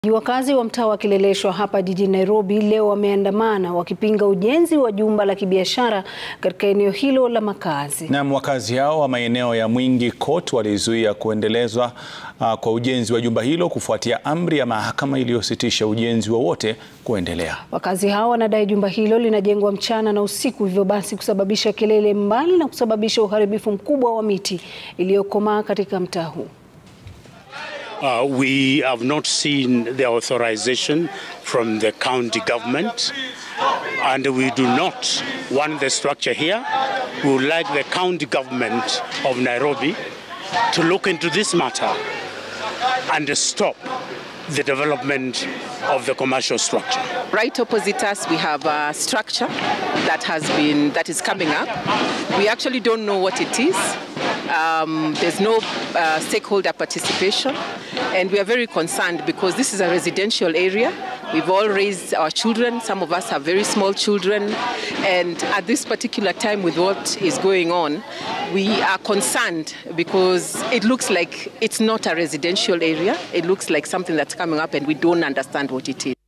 Wakazi wa mtaa wa Kileleshwa hapa jijini Nairobi leo wameandamana wakipinga ujenzi wa jumba la kibiashara katika eneo hilo la makazi. Naam, wakazi hao wa maeneo ya Mwingi Court walizuia kuendelezwa uh, kwa ujenzi wa jumba hilo kufuatia amri ya mahakama iliyositisha ujenzi wowote kuendelea. Wakazi hao wanadai jumba hilo linajengwa mchana na usiku, hivyo basi kusababisha kelele mbali na kusababisha uharibifu mkubwa wa miti iliyokomaa katika mtaa huu. Uh, we have not seen the authorization from the county government and we do not want the structure here. We would like the county government of Nairobi to look into this matter and stop the development of the commercial structure. Right opposite us, we have a structure that has been that is coming up. We actually don't know what it is. Um, there's no uh, stakeholder participation, and we are very concerned because this is a residential area. We've all raised our children. Some of us have very small children, and at this particular time, with what is going on, we are concerned because it looks like it's not a residential area. It looks like something that's coming up, and we don't understand what it is.